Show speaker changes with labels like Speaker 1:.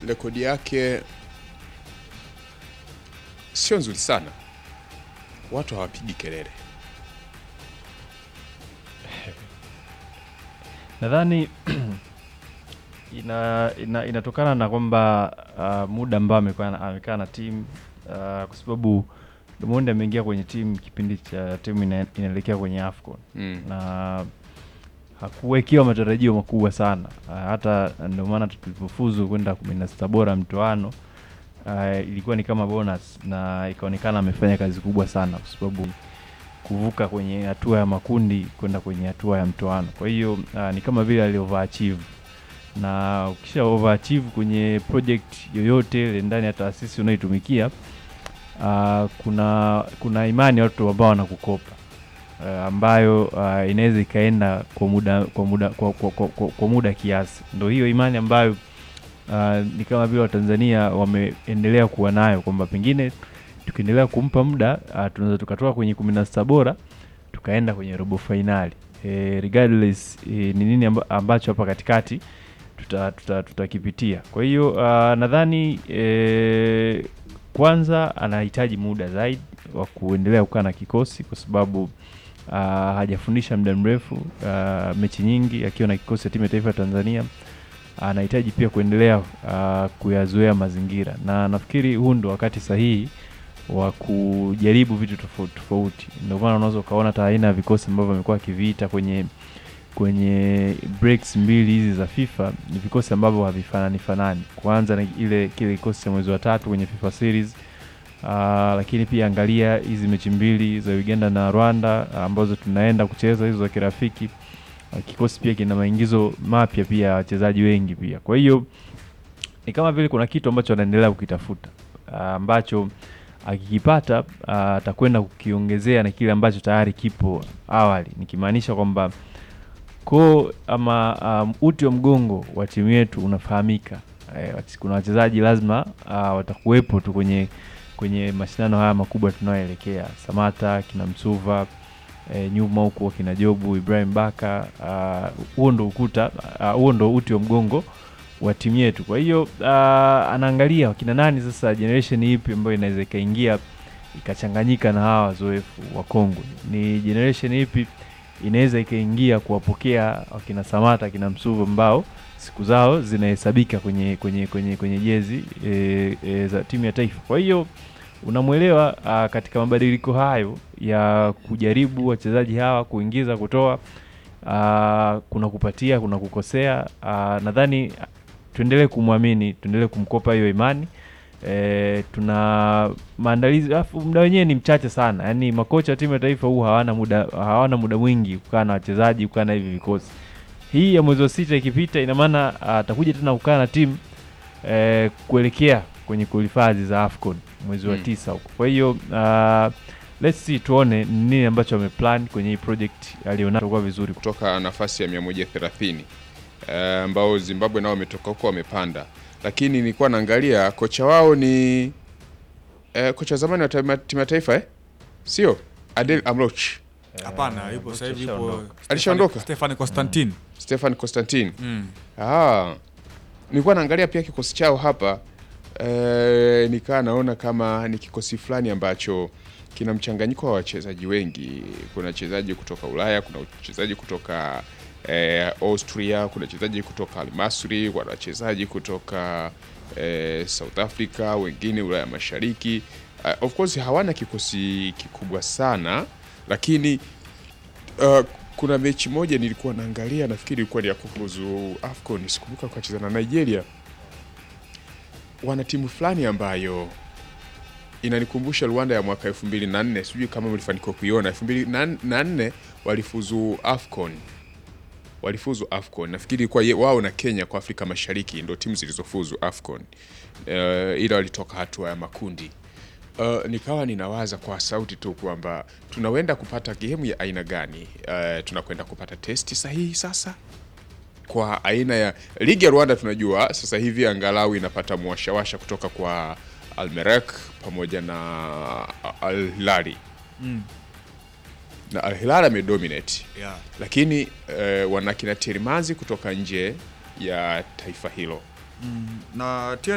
Speaker 1: rekodi yake sio nzuri sana, watu hawapigi kelele.
Speaker 2: Nadhani ina, ina, inatokana na kwamba uh, muda ambao amekaa na- amekaa na timu uh, kwa sababu Diamond ameingia kwenye timu kipindi cha timu ina, inaelekea kwenye AFCON
Speaker 1: Mm.
Speaker 2: na hakuwekewa matarajio makubwa sana uh, hata ndio maana tulipofuzu kwenda kumi na sita bora mtoano uh, ilikuwa ni kama bonus na ikaonekana amefanya kazi kubwa sana kwa sababu kuvuka kwenye hatua ya makundi kwenda kwenye hatua ya mtoano. Kwa hiyo uh, ni kama vile ali overachieve, na ukisha overachieve kwenye project yoyote ile ndani ya taasisi unayoitumikia uh, kuna kuna imani ya watu ambao wanakukopa uh, ambayo uh, inaweza ikaenda kwa muda kwa muda kwa, kwa, kwa, kwa, kwa muda kiasi. Ndio hiyo imani ambayo uh, ni kama vile Watanzania wameendelea kuwa nayo kwamba pengine tukiendelea kumpa muda uh, tunaweza tukatoka kwenye kumi na sita bora tukaenda kwenye robo fainali e, regardless e, ni nini amba, ambacho hapa katikati tutakipitia tuta, tutakipitia. kwa hiyo uh, nadhani e, kwanza anahitaji muda zaidi wa kuendelea kukaa na kikosi kwa sababu uh, hajafundisha muda mrefu uh, mechi nyingi akiwa na kikosi cha timu ya taifa ya Tanzania anahitaji pia kuendelea uh, kuyazoea mazingira na nafikiri huu ndo wakati sahihi wa kujaribu vitu tofauti tofauti. Ndio maana unaweza ukaona hata aina ya vikosi ambavyo amekuwa akiviita kwenye kwenye breaks mbili hizi za FIFA ni vikosi ambavyo havifanani fanani. Kwanza na ile kile kikosi cha mwezi wa tatu kwenye FIFA series uh, lakini pia angalia hizi mechi mbili za Uganda na Rwanda ah, ambazo tunaenda kucheza hizo za kirafiki. Uh, kikosi pia kina maingizo mapya pia ya wachezaji wengi pia, kwa hiyo ni kama vile kuna kitu ambacho anaendelea kukitafuta ah, ambacho akikipata ah, atakwenda kukiongezea na kile ambacho tayari kipo awali, nikimaanisha kwamba ko ama um, uti wa mgongo wa timu yetu unafahamika. Eh, wach- kuna wachezaji lazima uh, watakuwepo tu kwenye kwenye mashindano haya makubwa tunayoelekea, Samata kina Msuva eh, nyuma huku kina Jobu Ibrahim Baka ah, huo ndo ukuta ah, huo ndo uti wa mgongo wa timu yetu. Kwa hiyo uh, anaangalia wakina nani sasa, generation ipi ambayo inaweza ikaingia ikachanganyika na hawa wazoefu wa Kongwe, ni generation ipi inaweza ikaingia kuwapokea wakina Samata akina Msuva ambao siku zao zinahesabika kwenye kwenye kwenye kwenye jezi e, e, za timu ya taifa. Kwa hiyo unamwelewa uh, katika mabadiliko hayo ya kujaribu wachezaji hawa kuingiza kutoa, uh, kuna kupatia kuna kukosea. Uh, nadhani tuendelee kumwamini, tuendelee kumkopa hiyo imani. E, tuna maandalizi alafu muda wenyewe ni mchache sana, yaani makocha wa timu ya taifa huu hawana muda hawana muda mwingi kukaa na wachezaji kukaa na hivi vikosi. Hii ya mwezi wa sita ikipita, ina maana atakuja tena kukaa na timu e, kuelekea kwenye kuhifadhi za AFCON mwezi wa
Speaker 1: Mm.
Speaker 2: tisa huko. Kwa hiyo uh, let's see tuone ni nini ambacho ameplan kwenye hii project alionayo kwa vizuri.
Speaker 1: kutoka nafasi ya 130 eh, ambao Zimbabwe nao wametoka huko wamepanda, lakini nilikuwa naangalia kocha wao ni eh, kocha zamani wa timu timu ya taifa eh? sio Adel Amroch,
Speaker 3: Hapana, yupo sasa hivi yupo
Speaker 2: Alishaondoka.
Speaker 3: Stefan-
Speaker 1: Alishaondoka?
Speaker 3: Stefan Constantine.
Speaker 1: Stefan Constantine.
Speaker 3: Mm.
Speaker 1: Ah, nilikuwa naangalia pia kikosi chao hapa eh, nikaa naona kama ni kikosi fulani ambacho kina mchanganyiko wa wachezaji wengi. Kuna wachezaji kutoka Ulaya, kuna wachezaji kutoka eh, Austria, kuna wachezaji kutoka Almasri, kuna wachezaji kutoka eh, South Africa, wengine Ulaya Mashariki. Uh, of course hawana kikosi kikubwa sana, lakini uh, kuna mechi moja nilikuwa naangalia, nafikiri ilikuwa ni ya kufuzu AFCON, sikumbuka kwa cheza na Nigeria. Wana timu fulani ambayo inanikumbusha Rwanda ya mwaka 2004, sijui kama mlifanikiwa kuiona. 2004 walifuzu AFCON, walifuzu AFCON. Nafikiri ilikuwa ye- wao na Kenya kwa Afrika Mashariki ndio timu zilizofuzu AFCON. Uh, ila walitoka hatua ya makundi. Uh, nikawa ninawaza kwa sauti tu kwamba tunawenda kupata gemu ya aina gani? Uh, tunakwenda kupata testi sahihi sasa kwa aina ya ligi ya Rwanda. Tunajua sasa hivi angalau inapata mwashawasha kutoka kwa Almerek pamoja na Al Hilali
Speaker 3: Mm.
Speaker 1: na Al Hilali amedominate,
Speaker 3: Yeah.
Speaker 1: lakini uh, wana kina Tirimazi kutoka nje ya taifa hilo
Speaker 3: Mm. Na